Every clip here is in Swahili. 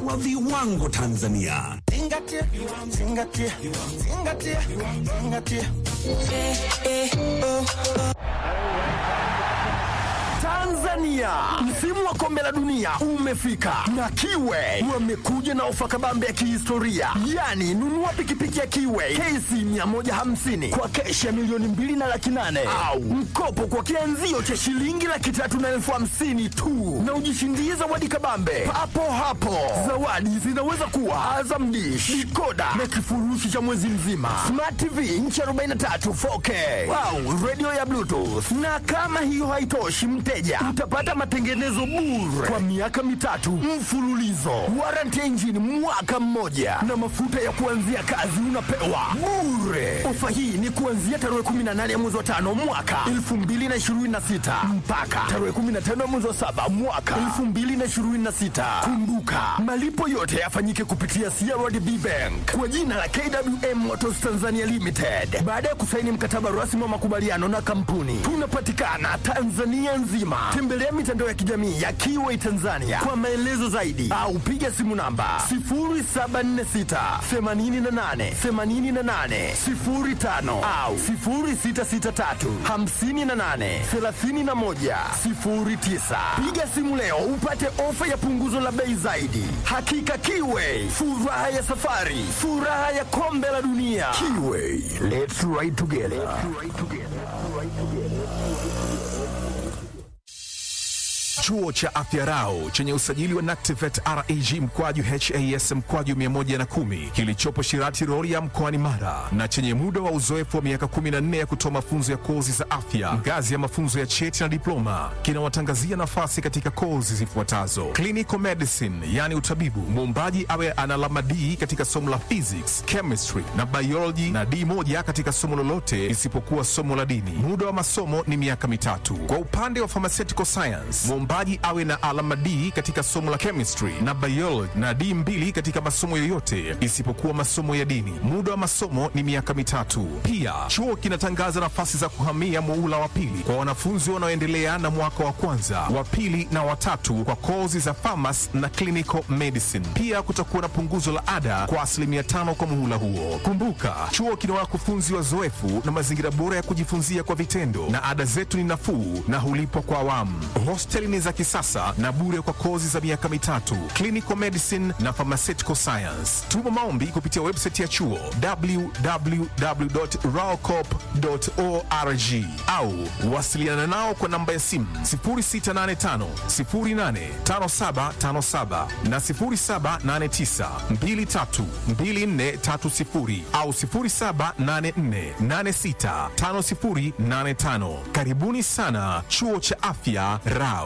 wa viwango Tanzania. Zingatia, zingatia, zingatia, zingatia. Tanzania, msimu wa kombe la dunia umefika na Kiwe wamekuja na ofa kabambe ya kihistoria, yaani nunua pikipiki ya Kiwe KC 150 kwa keshi ya milioni mbili na laki nane au mkopo kwa kianzio cha shilingi laki tatu na elfu hamsini tu na ujishindie zawadi kabambe papo hapo. Zawadi zinaweza kuwa Azam Dish, dikoda na kifurushi cha mwezi mzima, Smart TV inchi 43 4K au radio ya Bluetooth. Na kama hiyo haitoshi, mteja utapata matengenezo bure kwa miaka mitatu mfululizo, warranty ya injini mwaka mmoja, na mafuta ya kuanzia kazi unapewa bure. Ofa hii ni kuanzia tarehe 18 ya mwezi wa tano mwaka 2026 mpaka tarehe 15 ya mwezi wa saba mwaka 2026. Kumbuka malipo yote yafanyike kupitia CRDB Bank kwa jina la KWM Motors Tanzania Limited baada ya kusaini mkataba rasmi wa makubaliano na kampuni. Tunapatikana Tanzania nzima. Tembelea mitandao ya kijamii ya Kiway Tanzania kwa maelezo zaidi au piga simu namba 0746 88 88 05 au 0663 58 31 09. Piga simu leo upate ofa ya punguzo la bei zaidi. Hakika Kiway, furaha ya safari, furaha ya kombe la dunia. Kiway, let's ride together. Chuo cha Afya Rau chenye usajili wa NACTIVATE reg mkwaju has mkwaju 110 kilichopo Shirati Rorya mkoani Mara na chenye muda wa uzoefu wa miaka 14 ya kutoa mafunzo ya kozi za afya ngazi ya mafunzo ya cheti na diploma kinawatangazia nafasi katika kozi zifuatazo: clinical medicine, yani utabibu, muombaji awe ana alama D katika somo la physics, chemistry na biology na D moja katika somo lolote isipokuwa somo la dini. Muda wa masomo ni miaka mitatu. Kwa upande wa pharmaceutical science, mwombaji awe na alama D katika somo la chemistry na biology na D mbili katika masomo yoyote isipokuwa masomo ya dini. Muda wa masomo ni miaka mitatu. Pia chuo kinatangaza nafasi za kuhamia muula wa pili kwa wanafunzi wanaoendelea na mwaka wa kwanza, wa pili na watatu kwa kozi za pharmacy na clinical medicine. Pia kutakuwa na punguzo la ada kwa asilimia tano kwa muhula huo. Kumbuka, chuo kina wakufunzi wazoefu na mazingira bora ya kujifunzia kwa vitendo, na ada zetu ni nafuu na hulipwa kwa awamu. Hosteli ni za kisasa na bure kwa kozi za miaka mitatu, clinical medicine na pharmaceutical science. Tuma maombi kupitia website ya chuo www.raocop.org au wasiliana nao kwa namba ya simu 0685 085757 na 0789 232430 au 0784865085. Karibuni sana chuo cha afya Rao.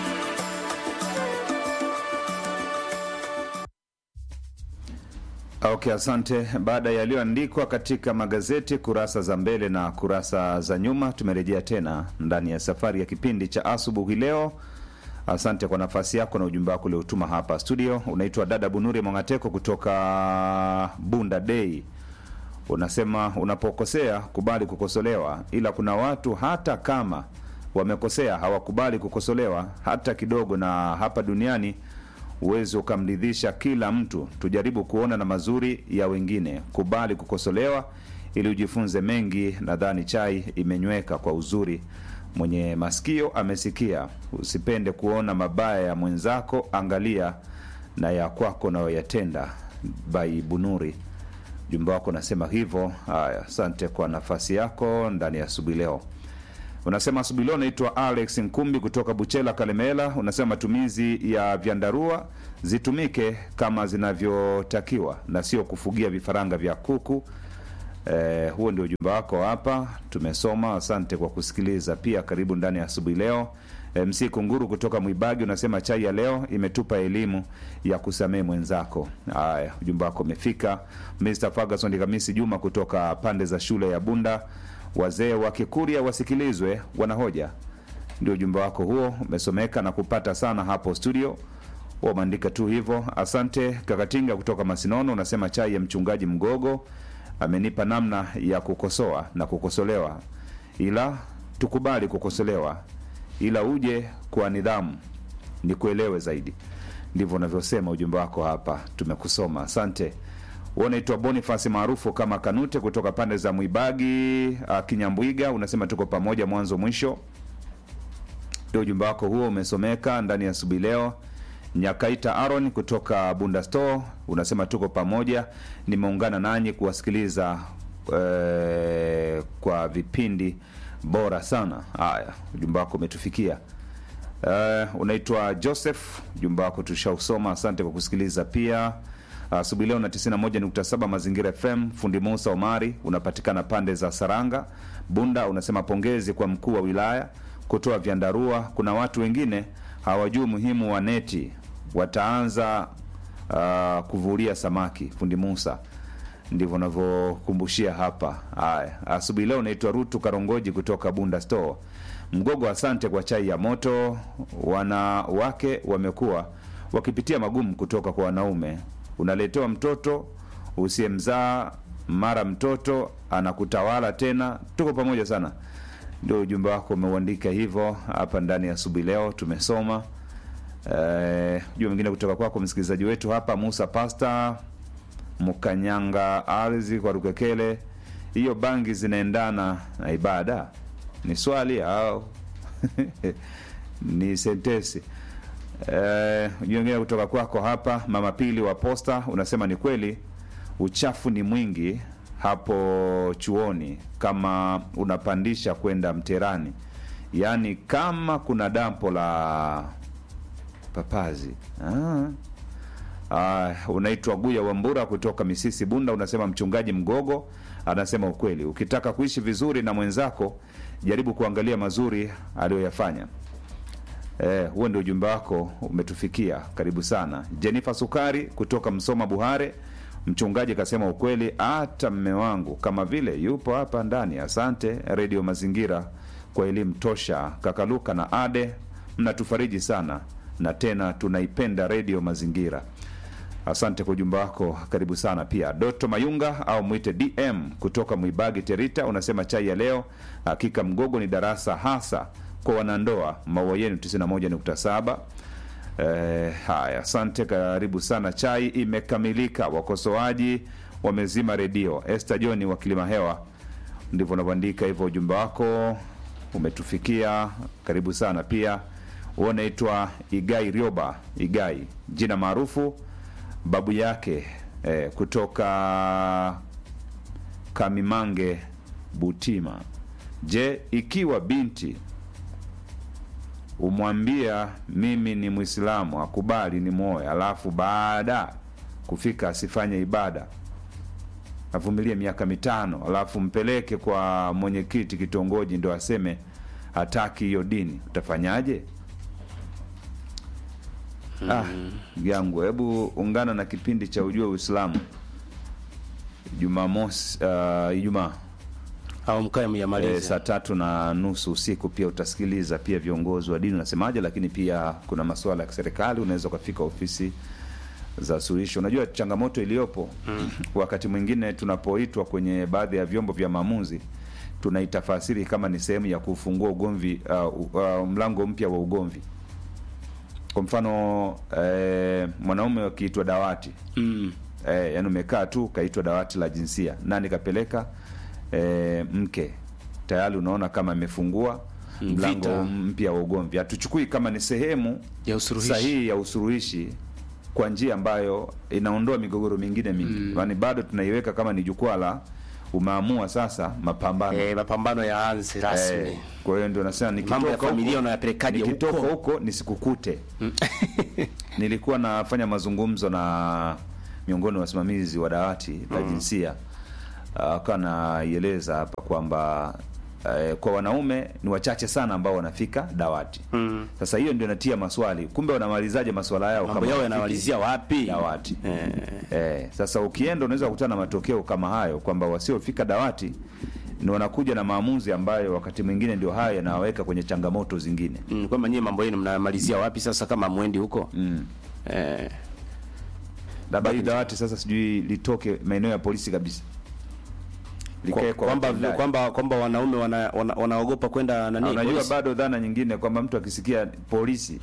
Okay, asante. Baada ya yaliyoandikwa katika magazeti kurasa za mbele na kurasa za nyuma, tumerejea tena ndani ya safari ya kipindi cha asubuhi leo. Asante kwa nafasi yako na ujumbe wako uliotuma hapa studio. Unaitwa dada Bunuri Mwangateko kutoka Bunda Day. Unasema unapokosea kubali kukosolewa, ila kuna watu hata kama wamekosea hawakubali kukosolewa hata kidogo, na hapa duniani uwezi ukamridhisha kila mtu. Tujaribu kuona na mazuri ya wengine, kubali kukosolewa ili ujifunze mengi. Nadhani chai imenyweka kwa uzuri, mwenye masikio amesikia. Usipende kuona mabaya ya mwenzako, angalia na ya kwako nayoyatenda. Bai Bunuri, ujumbe wako unasema hivyo. Haya, asante kwa nafasi yako ndani ya asubuhi leo. Unasema asubuhi leo naitwa Alex Nkumbi kutoka Buchela, Kalemela. Unasema matumizi ya vyandarua zitumike kama zinavyotakiwa na sio kufugia vifaranga vya kuku. Eh, huo ndio ujumbe wako hapa, tumesoma. Asante kwa kusikiliza. Pia karibu ndani ya asubuhi leo. MC Kunguru kutoka Mwibagi unasema chai ya leo imetupa elimu ya kusamehe mwenzako. Haya, ujumbe wako umefika. Mr Ferguson Kamisi Juma kutoka pande za shule ya Bunda wazee wa Kikuria wasikilizwe, wanahoja. Ndio ujumbe wako huo, umesomeka na kupata sana hapo studio. Umeandika tu hivyo. Asante Kakatinga kutoka Masinono, unasema chai ya mchungaji Mgogo amenipa namna ya kukosoa na kukosolewa, ila tukubali kukosolewa, ila uje kwa nidhamu, ni kuelewe zaidi. ndivyo unavyosema ujumbe wako hapa, tumekusoma. Asante. Wewe unaitwa Boniface maarufu kama Kanute kutoka pande za Mwibagi uh, Kinyambwiga, unasema tuko pamoja mwanzo mwisho. Ndio ujumbe wako huo umesomeka ndani ya asubuhi leo. Nyakaita Aaron kutoka Bunda Store unasema tuko pamoja, nimeungana nanyi kuwasikiliza eh, kwa vipindi bora sana. Haya, ujumbe wako umetufikia. Uh, unaitwa Joseph, ujumbe wako tushausoma. Asante kwa kusikiliza pia asubuhi leo na 91.7 Mazingira FM. Fundi Musa Omari unapatikana pande za Saranga Bunda, unasema pongezi kwa mkuu wa wilaya kutoa vyandarua. Kuna watu wengine hawajui umuhimu wa neti, wataanza uh, kuvulia samaki. Fundi Musa ndivyo unavyokumbushia hapa. Haya, asubuhi leo unaitwa Rutu Karongoji kutoka Bunda Store. Mgogo, asante kwa chai ya moto. Wanawake wamekuwa wakipitia magumu kutoka kwa wanaume. Unaletewa mtoto usiyemzaa, mara mtoto anakutawala tena. Tuko pamoja sana, ndio ujumbe wako umeuandika hivyo hapa ndani ya asubuhi leo, tumesoma. Eh, ujumbe mwingine kutoka kwako msikilizaji wetu hapa Musa Pasta Mkanyanga ardhi kwa Rukekele, hiyo bangi zinaendana na ibada? Ni swali au ni sentesi? Eh, ujumbe mwingine kutoka kwako hapa mama Pili wa Posta unasema ni kweli uchafu ni mwingi hapo chuoni, kama unapandisha kwenda Mterani, yaani kama kuna dampo la papazi ah. Ah, unaitwa Guya Wambura kutoka Misisi Bunda, unasema mchungaji Mgogo anasema ukweli, ukitaka kuishi vizuri na mwenzako jaribu kuangalia mazuri aliyoyafanya. Eh, huo ndio ujumbe wako umetufikia, karibu sana. Jennifer Sukari kutoka Msoma Buhare, mchungaji kasema ukweli, hata mme wangu kama vile yupo hapa ndani. Asante Redio Mazingira kwa elimu tosha. Kakaluka na Ade, mnatufariji sana na tena tunaipenda Redio Mazingira. Asante kwa ujumbe wako, karibu sana pia. Doto Mayunga au mwite DM kutoka Mwibagi Terita, unasema chai ya leo hakika Mgogo ni darasa hasa kwa wanandoa. Maua yenu 91.7. Eh, haya, asante, karibu sana. Chai imekamilika, wakosoaji wamezima redio. Esther John wa Kilima Hewa, ndivyo unavyoandika hivyo. Ujumbe wako umetufikia, karibu sana pia. Unaitwa Igai Rioba, Igai jina maarufu babu yake eh, kutoka Kamimange Butima. Je, ikiwa binti umwambia mimi ni Mwislamu akubali ni moyo, alafu baada kufika asifanye ibada avumilie miaka mitano, alafu mpeleke kwa mwenyekiti kitongoji ndo aseme hataki hiyo dini, utafanyaje? Ah, yangu hebu ungana na kipindi cha ujue Uislamu Jumamosi, uh, Ijumaa au mkae e, myamalize saa tatu na nusu usiku. Pia utasikiliza pia viongozi wa dini unasemaje, lakini pia kuna masuala ya kiserikali. Unaweza ukafika ofisi za suluhisho. Unajua changamoto iliyopo wakati mwingine tunapoitwa kwenye baadhi ya vyombo vya maamuzi tunaitafasiri kama ni sehemu ya kufungua ugomvi, uh, uh, mlango mpya wa ugomvi. Kwa mfano eh, mwanaume akiitwa dawati mm. eh, yani umekaa tu kaitwa dawati la jinsia, nani kapeleka eh, mke, tayari unaona kama amefungua Mm, mlango vita. mpya wa ugomvi. Hatuchukui kama ni sehemu ya usuluhishi sahihi ya usuluhishi kwa njia ambayo inaondoa migogoro mingine mingi, yaani bado tunaiweka kama ni jukwaa la umeamua sasa mapambano eh, mapambano ya anzi rasmi Eh, kwa hiyo ndio nasema mambo ya nikitoka familia huko unayapelekaje nikitoka huko huko nisikukute. Nilikuwa nafanya mazungumzo na miongoni mwa wasimamizi wa dawati la jinsia, akawa naieleza hapa kwamba eh, kwa wanaume ni wachache sana ambao wanafika dawati. Sasa hiyo ndio inatia maswali, kumbe wanamalizaje maswala yao mambo kama yao hawafiki yanamalizia wapi dawati eh. Eh, sasa ukienda unaweza kukutana na matokeo kama hayo kwamba wasiofika dawati ni wanakuja na maamuzi ambayo wakati mwingine ndio hayo yanawaweka kwenye changamoto zingine. mm, kwamba nyie mambo yenu mnamalizia wapi sasa kama mwendi huko Mm. eh, Labda hii dawati sasa sijui litoke maeneo ya polisi kabisa. Likae kwa kwamba watendaji. kwamba kwamba wanaume wana, wana, wanaogopa kwenda Na nani unajua polisi? bado dhana nyingine kwamba mtu akisikia polisi Mm.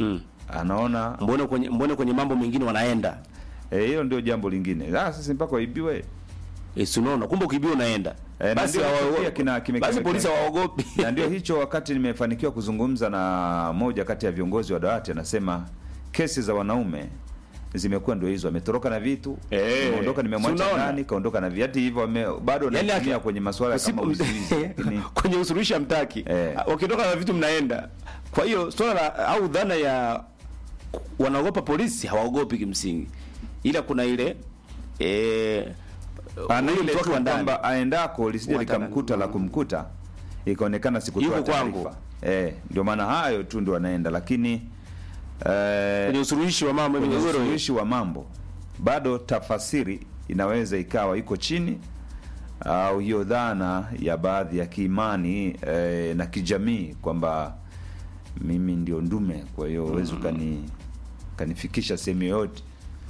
anaona mbone kwenye mbone kwenye mambo mengine wanaenda eh, hiyo ndio jambo lingine. Ah, sasa mpaka waibiwe e, si unaona kumbe ukibiwa unaenda Eh, na basi ndio hawa- pia kina- kime- basi kime- polisi kime- hawaogopi na ndio hicho, wakati nimefanikiwa kuzungumza na moja kati ya viongozi wa dawati, anasema kesi za wanaume zimekuwa ndio hizo, ametoroka na vitu Eh, nimeondoka, si nimemwacha unaona? nani, kaondoka na viatu hivyo, wame- bado Yaani wanatumia aki- kwenye masuala kama Usipo- uziwizi, lakini kwenye usuluhishi hamtaki Eh. wakitoka na vitu mnaenda kwa hiyo swala la au dhana ya wanaogopa polisi hawaogopi kimsingi ila kuna ile eh, ana huyo ile mtu wake tu wa ndani. kwamba aendako lisije Wataka- likamkuta la kumkuta, ikaonekana sikutoa Yuko kwangu. taarifa. Eh, ndio maana hayo tu ndio wanaenda, lakini eh, kwenye usuluhishi wa mambo ya kwenye migogoro usuluhishi wa mambo bado tafasiri inaweza ikawa iko chini au hiyo dhana ya baadhi ya kiimani eh, na kijamii kwamba mimi ndio ndume, kwa hiyo huwezi ukani kanifikisha sehemu yoyote.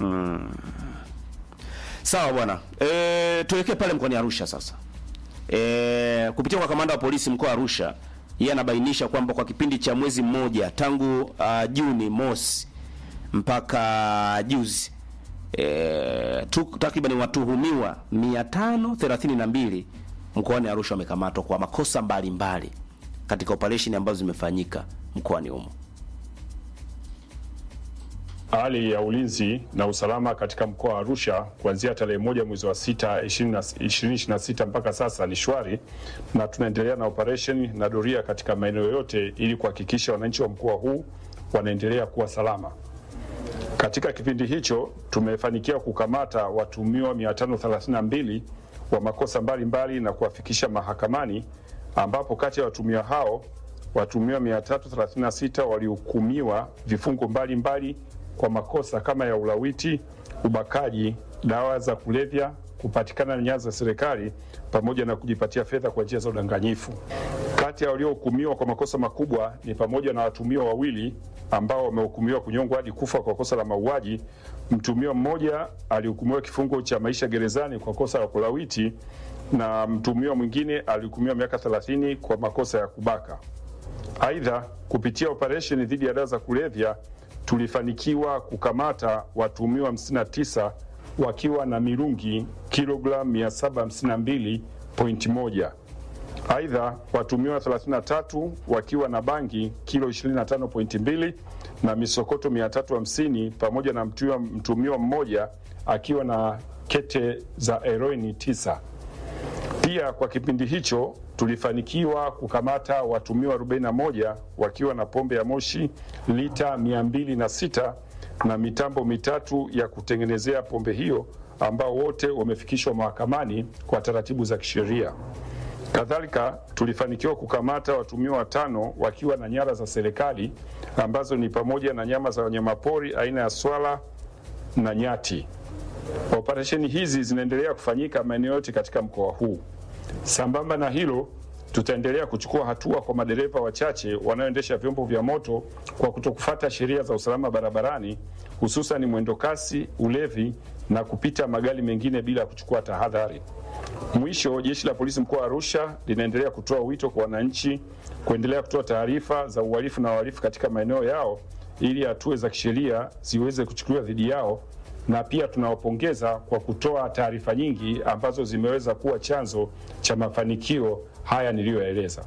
Sawa bwana, e, tuelekee pale mkoani Arusha sasa. E, kupitia kwa kamanda wa polisi mkoa wa Arusha, yeye anabainisha kwamba kwa kipindi cha mwezi mmoja tangu uh, Juni mosi mpaka juzi e, tu, takriban watuhumiwa 532 mkoani Arusha wamekamatwa kwa makosa mbalimbali mbali, katika operesheni ambazo zimefanyika mkoani humo. Hali ya ulinzi na usalama katika mkoa wa Arusha kuanzia tarehe moja mwezi wa sita 2026 mpaka sasa ni shwari, na tunaendelea na operesheni na doria katika maeneo yote ili kuhakikisha wananchi wa mkoa huu wanaendelea kuwa salama. Katika kipindi hicho tumefanikiwa kukamata watuhumiwa 532 wa makosa mbalimbali na kuwafikisha mahakamani, ambapo kati ya watuhumiwa hao watuhumiwa 336 walihukumiwa vifungo mbalimbali kwa makosa kama ya ulawiti, ubakaji, dawa za kulevya, kupatikana na nyara za serikali pamoja na kujipatia fedha kwa njia za udanganyifu. Kati ya waliohukumiwa kwa makosa makubwa ni pamoja na watuhumiwa wawili ambao wamehukumiwa kunyongwa hadi kufa kwa kosa la mauaji. Mtuhumiwa mmoja alihukumiwa kifungo cha maisha gerezani kwa kosa la kulawiti na mtuhumiwa mwingine alihukumiwa miaka 30 kwa makosa ya kubaka. Aidha, kupitia operesheni dhidi ya dawa za kulevya tulifanikiwa kukamata watuhumiwa 59 wakiwa na mirungi kilogramu 752.1. Aidha, watuhumiwa 33 wakiwa na bangi kilo 25.2 na misokoto 350 pamoja na mtuhumiwa mtuhumiwa mmoja akiwa na kete za heroini 9. Pia kwa kipindi hicho tulifanikiwa kukamata watumiwa 41 wakiwa na pombe ya moshi lita 206 na mitambo mitatu ya kutengenezea pombe hiyo ambao wote wamefikishwa mahakamani kwa taratibu za kisheria. Kadhalika tulifanikiwa kukamata watumiwa watano wakiwa na nyara za serikali ambazo ni pamoja na nyama za wanyamapori aina ya swala na nyati. Operesheni hizi zinaendelea kufanyika maeneo yote katika mkoa huu. Sambamba na hilo, tutaendelea kuchukua hatua kwa madereva wachache wanaoendesha vyombo vya moto kwa kutokufuata sheria za usalama barabarani, hususan mwendo kasi, ulevi na kupita magari mengine bila kuchukua tahadhari. Mwisho, jeshi la polisi mkoa wa Arusha linaendelea kutoa wito kwa wananchi kuendelea kutoa taarifa za uhalifu na wahalifu katika maeneo yao ili hatua za kisheria ziweze kuchukuliwa dhidi yao na pia tunawapongeza kwa kutoa taarifa nyingi ambazo zimeweza kuwa chanzo cha mafanikio haya niliyoyaeleza.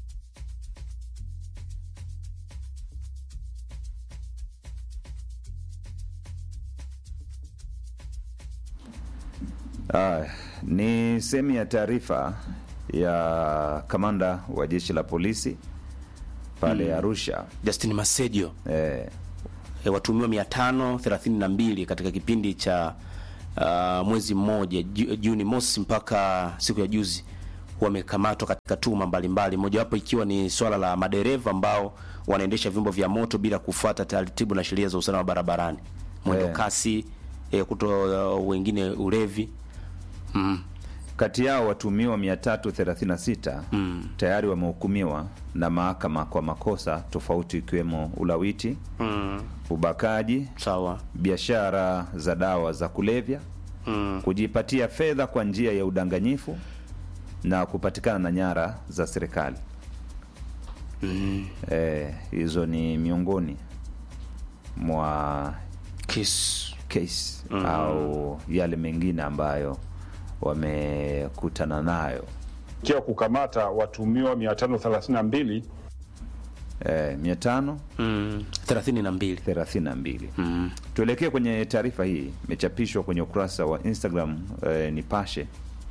Ah, ni sehemu ya taarifa ya kamanda wa jeshi la polisi pale Arusha. Justin Masedio Eh, e, watuhumiwa 532 katika kipindi cha uh, mwezi mmoja Ju- Juni mosi mpaka siku ya juzi wamekamatwa katika tuhuma mbalimbali, mojawapo ikiwa ni swala la madereva ambao wanaendesha vyombo vya moto bila kufuata taratibu na sheria za usalama barabarani, mwendo Eh. kasi e, kuto uh, wengine ulevi mm. kati yao watumiwa 336 tayari wamehukumiwa na mahakama kwa makosa tofauti ikiwemo ulawiti, ubakaji, Sawa biashara za dawa za kulevya, kujipatia fedha kwa njia ya udanganyifu na kupatikana na nyara za serikali. Eh, hizo ni miongoni mwa Kiss. case au yale mengine ambayo wamekutana nayo kia kukamata watumiwa 532 eh, mia tano Mm. 32. thelathini na mbili. Mm. Tuelekee kwenye taarifa hii, imechapishwa kwenye ukurasa wa Instagram eh, Nipashe,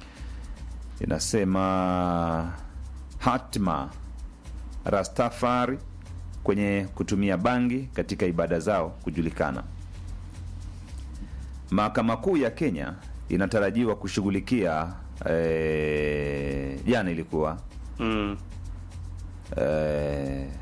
inasema hatma Rastafari kwenye kutumia bangi katika ibada zao kujulikana. Mahakama Kuu ya Kenya inatarajiwa kushughulikia eh, jana ilikuwa Mm. eh,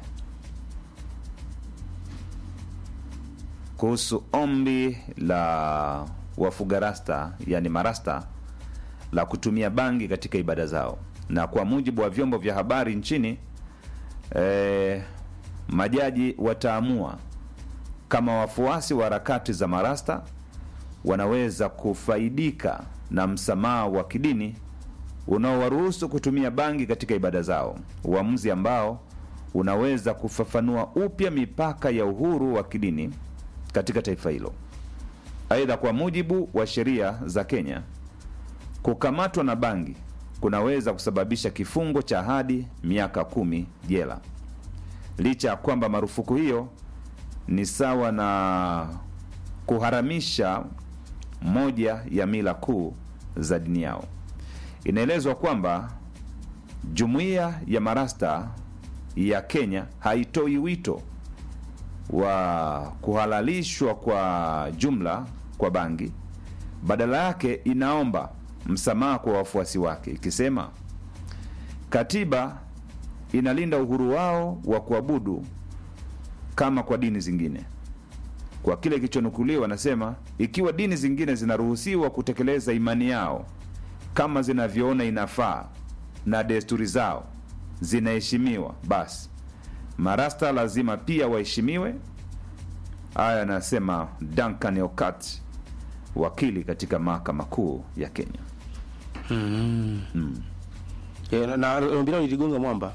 kuhusu ombi la wafuga rasta yani marasta la kutumia bangi katika ibada zao, na kwa mujibu wa vyombo vya habari nchini eh, majaji wataamua kama wafuasi wa harakati za marasta wanaweza kufaidika na msamaha wa kidini unaowaruhusu kutumia bangi katika ibada zao, uamuzi ambao unaweza kufafanua upya mipaka ya uhuru wa kidini katika taifa hilo. Aidha, kwa mujibu wa sheria za Kenya, kukamatwa na bangi kunaweza kusababisha kifungo cha hadi miaka kumi jela, licha ya kwamba marufuku hiyo ni sawa na kuharamisha moja ya mila kuu za dini yao. Inaelezwa kwamba jumuiya ya marasta ya Kenya haitoi wito wa kuhalalishwa kwa jumla kwa bangi, badala yake inaomba msamaha kwa wafuasi wake, ikisema katiba inalinda uhuru wao wa kuabudu kama kwa dini zingine. Kwa kile kilichonukuliwa, anasema ikiwa dini zingine zinaruhusiwa kutekeleza imani yao kama zinavyoona inafaa na desturi zao zinaheshimiwa, basi marasta lazima pia waheshimiwe. Haya anasema Duncan Okat, wakili katika mahakama kuu ya Kenya. Eh, na- na ombi lao liligonga mwamba.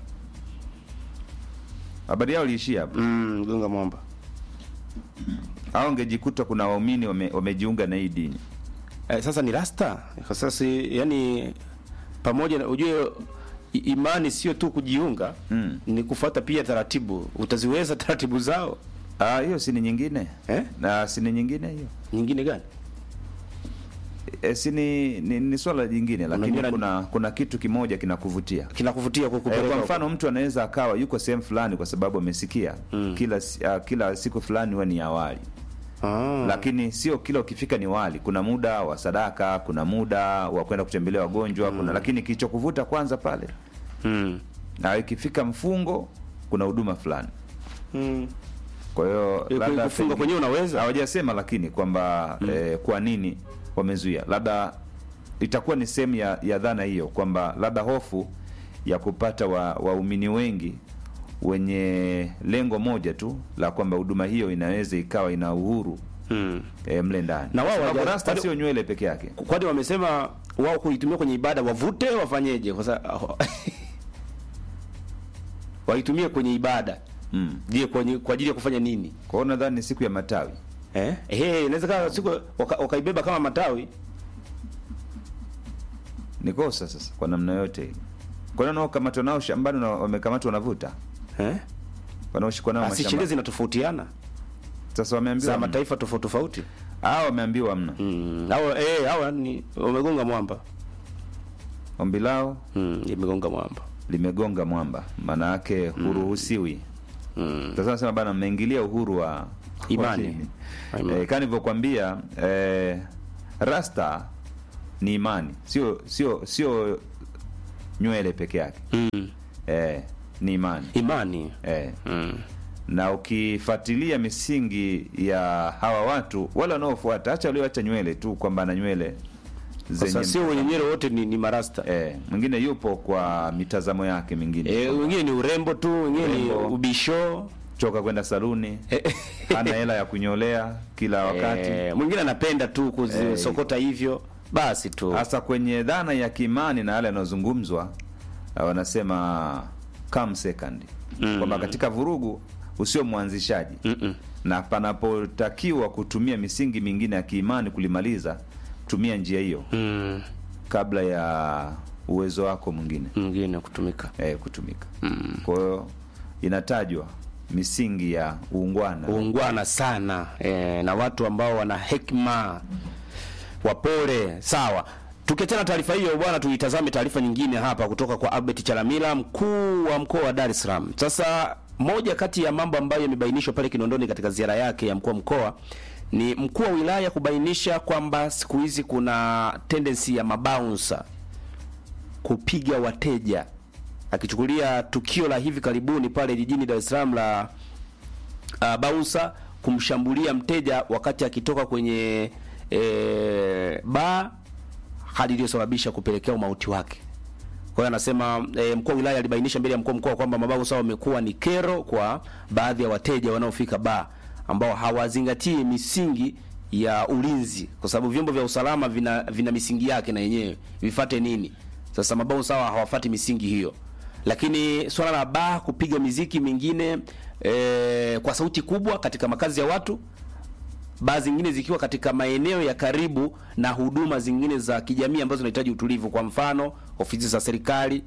Habari yao iliishia hapo, Mm, gonga mwamba. au ungejikuta kuna waumini wame, wamejiunga na hii dini. Eh, sasa ni rasta. Kwa sasa yani pamoja na ujue i- imani sio tu kujiunga Mm. ni kufuata pia taratibu. Utaziweza taratibu zao? Ah, hiyo si ni nyingine Eh? na si ni nyingine hiyo Nyingine gani? e, si ni, ni, ni swala jingine, lakini Unajua na- kuna kuna kitu kimoja kinakuvutia Kinakuvutia E, kukupeleka. kwa huko. mfano mtu anaweza akawa yuko sehemu fulani kwa sababu amesikia Mm. kila si- ah, kila siku fulani huwa ni awali Ah. lakini sio kila ukifika ni wali. Kuna muda wa sadaka, kuna muda wa kwenda kutembelea wagonjwa, kuna lakini kilichokuvuta kwanza pale, Mm. na ikifika mfungo kuna huduma fulani. Mm. Kwa hiyo Eh, labda kufunga pengine- kwenyewe unaweza? hawajasema lakini kwamba eh, kwa nini wamezuia, labda itakuwa ni sehemu ya, ya dhana hiyo kwamba labda hofu ya kupata wa- waumini wengi wenye lengo moja tu la kwamba huduma hiyo inaweza ikawa ina uhuru Mm. eh, mle ndani. Na wao Sababu hawaja- rasta kwani- sio nywele peke yake. Kwani wamesema wao kuitumia kwenye ibada wavute wafanyeje? Kwa sababu waitumie kwenye ibada. Mm. Je, kwenye kwa ajili ya kufanya nini? Kwa hiyo nadhani ni siku ya matawi. Eh? Eh, inaweza kama siku waka- wakaibeba kama matawi. Ni kosa sasa kwa namna yote ile. Kwa nini wanaokamatwa nao shambani na wamekamatwa wanavuta? Eh? Wanaoshikwa nao Basi sheria mashambani. zinatofautiana Sasa wameambiwa za hamna. mataifa tofauti tofauti. Hao wameambiwa hamna. Mm. Hao eh hao ni wamegonga mwamba. Ombi lao Mm, imegonga mwamba. limegonga mwamba, maana yake huruhusiwi. Mm. Sasa nasema bana, mmeingilia uhuru wa Imani. wa dini. Imani. Eh, kama nilivyokuambia eh, rasta ni imani, sio sio sio nywele peke yake Mm. eh, ni imani Imani. eh. Mm. na ukifuatilia misingi ya hawa watu wale wanaofuata, acha walioacha nywele tu kwamba ana nywele Sasa sio wenye nywele wote ni, ni marasta. eh, mwingine yupo kwa mitazamo yake mingine Eh, wengine ni urembo tu, wengine ni Urembo. ubisho. choka kwenda saluni Eh, hana hela ya kunyolea kila wakati Eh, mwingine anapenda tu kuzisokota hivyo basi tu. hasa kwenye dhana ya kiimani na yale yanayozungumzwa uh, wanasema come second Mm. kwamba katika vurugu usio mwanzishaji Mm-mm. na panapotakiwa kutumia misingi mingine ya kiimani kulimaliza, tumia njia hiyo mm, kabla ya uwezo wako mwingine mwingine kutumika eh, kutumika. Kwa hiyo inatajwa misingi ya uungwana uungwana sana e, na watu ambao wana hekima wapole. Sawa, tukiachana taarifa hiyo bwana, tuitazame taarifa nyingine hapa kutoka kwa Albert Chalamila, mkuu wa mkoa wa Dar es Salaam. Sasa moja kati ya mambo ambayo yamebainishwa pale Kinondoni katika ziara yake ya mkuu wa mkoa ni mkuu wa wilaya kubainisha kwamba siku hizi kuna tendency ya mabouncer kupiga wateja, akichukulia tukio la hivi karibuni pale jijini Dar es Salaam la uh, bouncer kumshambulia mteja wakati akitoka kwenye e, baa, hali iliyosababisha kupelekea umauti wake. Kwa hiyo anasema e, mkuu wa wilaya alibainisha mbele ya mkuu wa mkoa kwamba mabouncer wamekuwa ni kero kwa baadhi ya wateja wanaofika baa ambao hawazingatii misingi ya ulinzi, kwa sababu vyombo vya usalama vina, vina misingi yake na yenyewe vifate nini. Sasa mabouncer hawa hawafati misingi hiyo lakini swala la baa kupiga miziki mingine e, kwa sauti kubwa katika makazi ya watu, baa zingine zikiwa katika maeneo ya karibu na huduma zingine za kijamii ambazo zinahitaji utulivu, kwa mfano ofisi za serikali,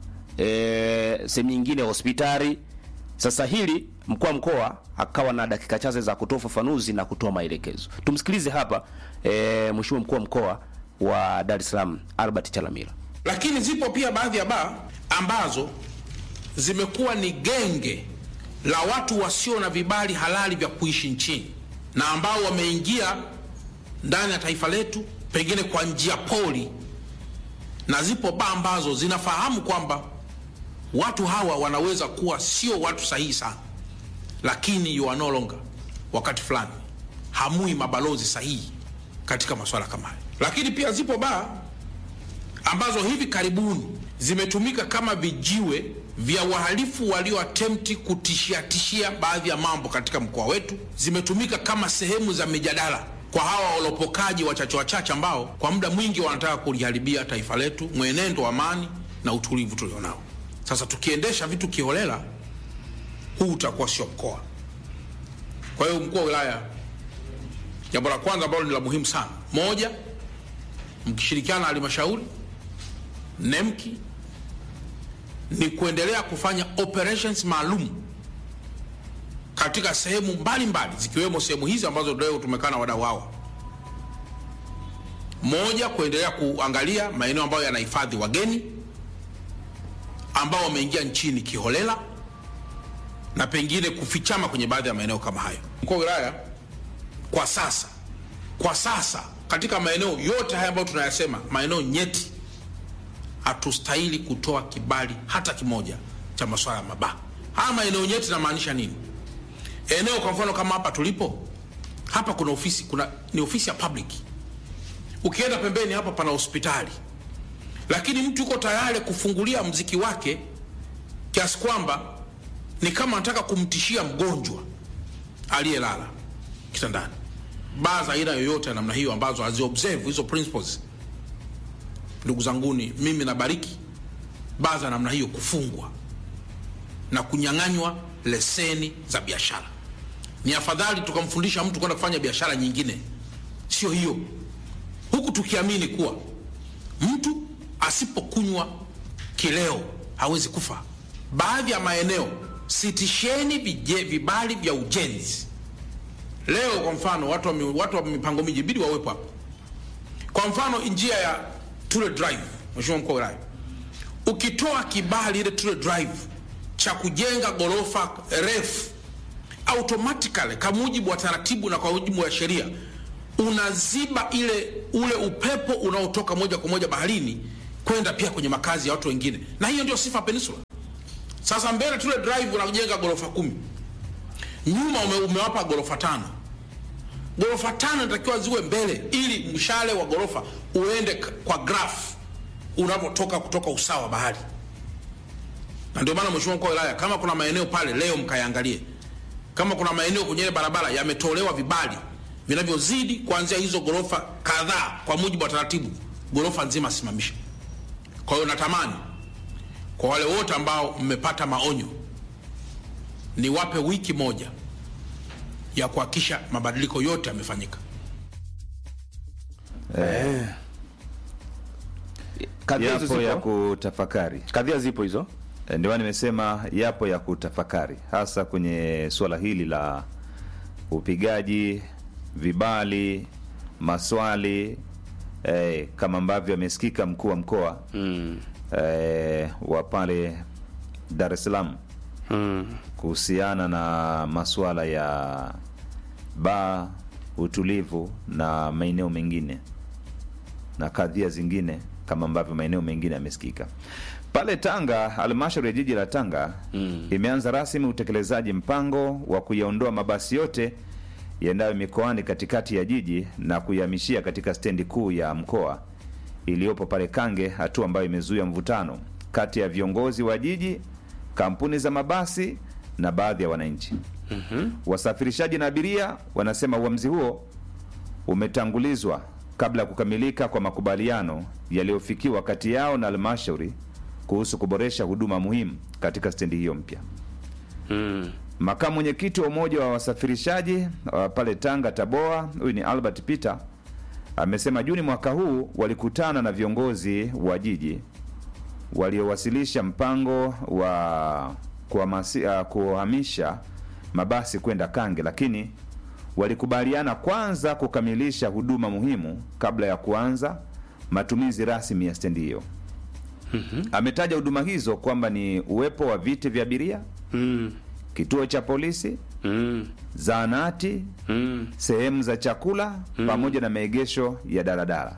e, sehemu nyingine hospitali. Sasa hili mkuu wa mkoa akawa na dakika chache za kutoa ufafanuzi na kutoa maelekezo. Tumsikilize hapa e, mheshimiwa mkuu wa mkoa wa Dar es Salaam Albert Chalamila. Lakini zipo pia baadhi ya baa ambazo zimekuwa ni genge la watu wasio na vibali halali vya kuishi nchini na ambao wameingia ndani ya taifa letu pengine kwa njia poli, na zipo baa ambazo zinafahamu kwamba watu hawa wanaweza kuwa sio watu sahihi sana, lakini you are no longer, wakati fulani hamui mabalozi sahihi katika masuala kama haya. Lakini pia zipo baa ambazo hivi karibuni zimetumika kama vijiwe vya wahalifu walioatemti kutishia tishia baadhi ya mambo katika mkoa wetu. Zimetumika kama sehemu za mijadala kwa hawa walopokaji wachache wachache ambao kwa muda mwingi wanataka kuliharibia taifa letu, mwenendo wa amani na utulivu tulionao. Sasa tukiendesha vitu kiholela, huu utakuwa sio mkoa. Kwa hiyo mkuu wa wilaya, jambo la kwanza ambalo ni la muhimu sana, moja, mkishirikiana na halmashauri NEMKI ni kuendelea kufanya operations maalum katika sehemu mbalimbali zikiwemo sehemu hizi ambazo leo tumekaa na wadau hawa. Moja, kuendelea kuangalia maeneo ambayo yanahifadhi wageni ambao wameingia nchini kiholela na pengine kufichama kwenye baadhi ya maeneo kama hayo. Mkuu wa wilaya, kwa sasa, kwa sasa katika maeneo yote haya ambayo tunayasema, maeneo nyeti hatustahili kutoa kibali hata kimoja cha masuala ya mabaa. Haya maeneo nyeti namaanisha nini? Eneo kwa mfano kama hapa tulipo hapa, kuna ofisi, kuna ni ofisi ya public. Ukienda pembeni hapa pana hospitali, lakini mtu yuko tayari kufungulia mziki wake kiasi kwamba ni kama anataka kumtishia mgonjwa aliyelala kitandani. Baa za aina yoyote ya namna hiyo ambazo haziobserve hizo principles ndugu zanguni, mimi nabariki baa za namna hiyo kufungwa na kunyang'anywa leseni za biashara. Ni afadhali tukamfundisha mtu kwenda kufanya biashara nyingine, sio hiyo, huku tukiamini kuwa mtu asipokunywa kileo hawezi kufa. Baadhi ya maeneo sitisheni vije, vibali vya ujenzi. Leo kwa mfano watu wa, mi- watu wa mipango miji bidi wawepo hapo. Kwa mfano njia ya Tule Drive, Mheshimiwa mkuu wa wilaya, ukitoa kibali ile Tule Drive cha kujenga ghorofa refu automatically kwa mujibu wa taratibu na kwa mujibu wa sheria unaziba ile ule upepo unaotoka moja kwa moja baharini kwenda pia kwenye makazi ya watu wengine, na hiyo ndio sifa ya Peninsula. Sasa mbele Tule Drive unajenga ghorofa kumi, nyuma ume, umewapa ghorofa tano ghorofa tano inatakiwa ziwe mbele ili mshale wa ghorofa uende k- kwa graph unapotoka kutoka usawa wa bahari. Na ndio maana mheshimiwa mkuu wa wilaya, kama kuna maeneo pale leo mkayaangalie, kama kuna maeneo kwenye ile barabara yametolewa vibali vinavyozidi kuanzia hizo ghorofa kadhaa kwa mujibu wa taratibu, ghorofa nzima simamisha. Kwa hiyo natamani kwa wale wote ambao mmepata maonyo, niwape wiki moja ya kuhakikisha mabadiliko yote yamefanyika. Kadhia hizo yapo ya zipo, kutafakari. kadhia zipo hizo. Eh, Ndio maana nimesema yapo ya kutafakari, hasa kwenye suala hili la upigaji vibali, maswali eh, kama ambavyo amesikika mkuu wa mkoa Mm. eh, wa pale Dar es Salaam Mm. kuhusiana na masuala ya baa, utulivu na maeneo mengine na kadhia zingine kama ambavyo maeneo mengine yamesikika pale Tanga. Halmashauri ya jiji la Tanga Mm. imeanza rasmi utekelezaji mpango wa kuyaondoa mabasi yote yaendayo mikoani katikati ya jiji na kuyahamishia katika stendi kuu ya mkoa iliyopo pale Kange, hatua ambayo imezuia mvutano kati ya viongozi wa jiji, kampuni za mabasi na baadhi ya wananchi. Wasafirishaji na abiria wanasema uamuzi huo umetangulizwa kabla ya kukamilika kwa makubaliano yaliyofikiwa kati yao na halmashauri kuhusu kuboresha huduma muhimu katika stendi hiyo mpya. Mm. Makamu mwenyekiti wa umoja wa wasafirishaji wa pale Tanga Taboa, huyu ni Albert Peter, amesema Juni mwaka huu walikutana na viongozi wa jiji waliowasilisha mpango wa kuhamasi- ah, kuhamisha mabasi kwenda Kange, lakini walikubaliana kwanza kukamilisha huduma muhimu kabla ya kuanza matumizi rasmi ya stendi hiyo. Ametaja huduma hizo kwamba ni uwepo wa viti vya abiria, Mm. kituo cha polisi, Mm. zahanati, Mm. sehemu za chakula pamoja na maegesho ya daladala.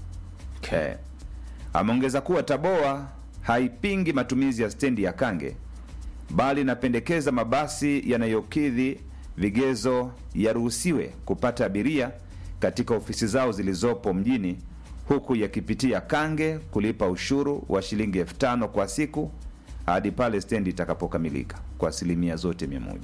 Okay. Ameongeza kuwa Taboa haipingi matumizi ya stendi ya Kange bali inapendekeza mabasi yanayokidhi vigezo yaruhusiwe kupata abiria katika ofisi zao zilizopo mjini huku yakipitia Kange kulipa ushuru wa shilingi elfu tano kwa siku hadi pale stendi itakapokamilika kwa asilimia zote mia moja.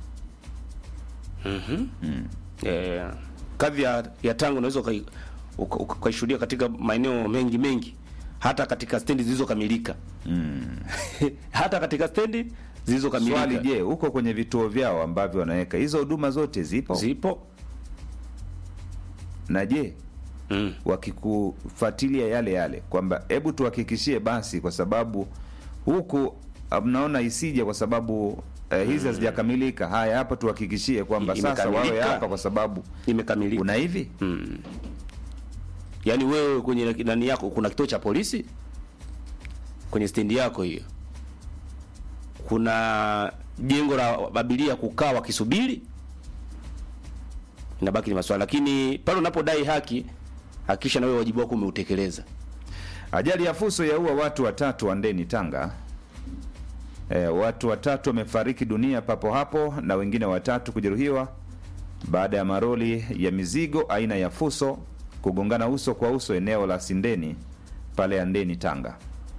Eh, kadhi ya, ya Tanga unaweza ukai- uka- uka- ukaishuhudia katika maeneo mengi mengi, hata katika stendi zilizokamilika hata katika stendi zilizokamilika Swali, je, huko kwenye vituo vyao ambavyo wanaweka hizo huduma zote zipo? zipo na je mm. wakikufuatilia yale yale kwamba hebu tuhakikishie basi, kwa sababu huku ah, mnaona isije kwa sababu eh, hizi hazijakamilika. Haya, hapa tuhakikishie kwamba I- sasa wawe imekamilika. hapa, kwa sababu imekamilika una hivi mm. Yaani wewe kwenye nani yako kuna kituo cha polisi kwenye stendi yako hiyo, kuna jengo la abiria kukaa wakisubiri, inabaki ni maswali, lakini pale unapodai haki hakikisha na wewe wajibu wako umeutekeleza. Ajali ya fuso yaua watu watatu Wandeni, Tanga. E, watu watatu wamefariki dunia papo hapo na wengine watatu kujeruhiwa baada ya maroli ya mizigo aina ya fuso kugongana uso kwa uso eneo la Sindeni pale Andeni, Tanga.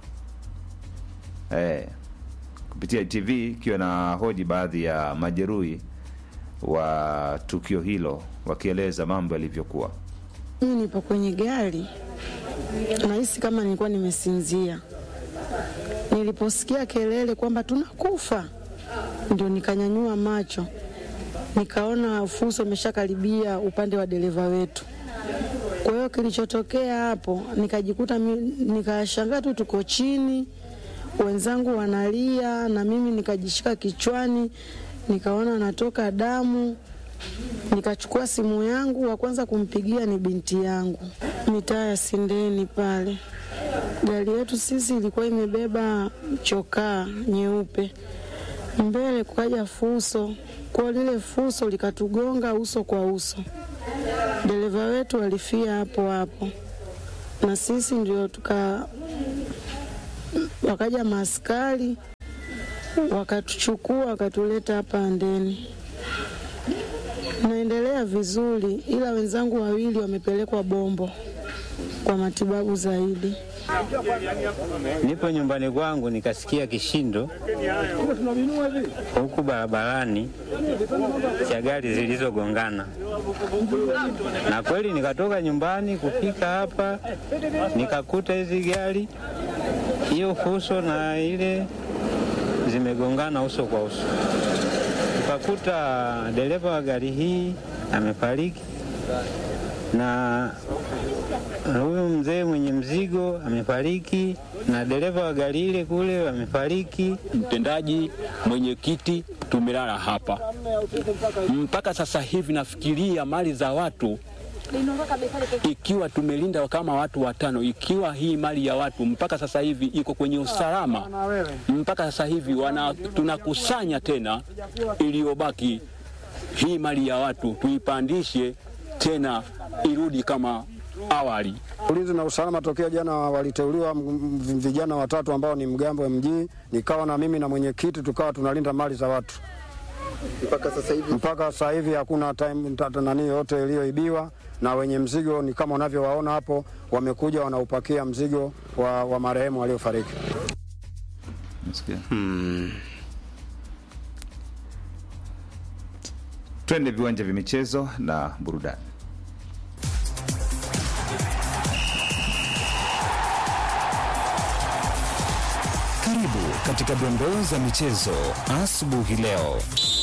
E, kupitia TV ikiwa na hoji baadhi ya majeruhi wa tukio hilo wakieleza mambo yalivyokuwa. Mimi nipo kwenye gari, nahisi kama nilikuwa nimesinzia. Niliposikia kelele kwamba tunakufa, ndio nikanyanyua macho, nikaona fuso imeshakaribia upande wa dereva wetu. Kwa hiyo kilichotokea hapo, nikajikuta mi- nikashangaa tu tuko chini, wenzangu wanalia na mimi nikajishika kichwani, nikaona natoka damu nikachukua simu yangu, wa kwanza kumpigia ni binti yangu, mitaa ya Sindeni pale. Gari yetu sisi ilikuwa imebeba chokaa nyeupe, mbele kukaja fuso, kwa lile fuso likatugonga uso kwa uso. Dereva wetu alifia hapo hapo, na sisi ndio tuka, wakaja maaskari wakatuchukua wakatuleta hapa Andeni. Naendelea vizuri, ila wenzangu wawili wamepelekwa Bombo kwa matibabu zaidi. Nipo nyumbani kwangu nikasikia kishindo huku barabarani cha gari zilizogongana, na kweli nikatoka nyumbani kufika hapa nikakuta hizi gari hiyo fuso na ile zimegongana uso kwa uso. tukakuta dereva wa gari hii amefariki na huyu mzee mwenye mzigo amefariki na dereva wa gari ile kule amefariki. Mtendaji, mwenyekiti, tumelala hapa mpaka sasa hivi. Nafikiria mali za watu, ikiwa tumelinda kama watu watano, ikiwa hii mali ya watu mpaka sasa hivi iko kwenye usalama, mpaka sasa hivi wana, tunakusanya tena iliyobaki hii mali ya watu tuipandishe tena irudi kama awali. Ulinzi na usalama tokea jana waliteuliwa vijana watatu ambao ni mgambo MG, nikawa na mimi na mwenyekiti tukawa tunalinda mali za watu mpaka sasa hivi. Mpaka sasa hivi hakuna time nani yote iliyoibiwa, na wenye mzigo ni kama unavyowaona hapo, wamekuja wanaupakia mzigo wa, wa marehemu waliofariki. Hmm. Twende viwanja vya michezo na burudani. Karibu katika dondoo za michezo asubuhi leo.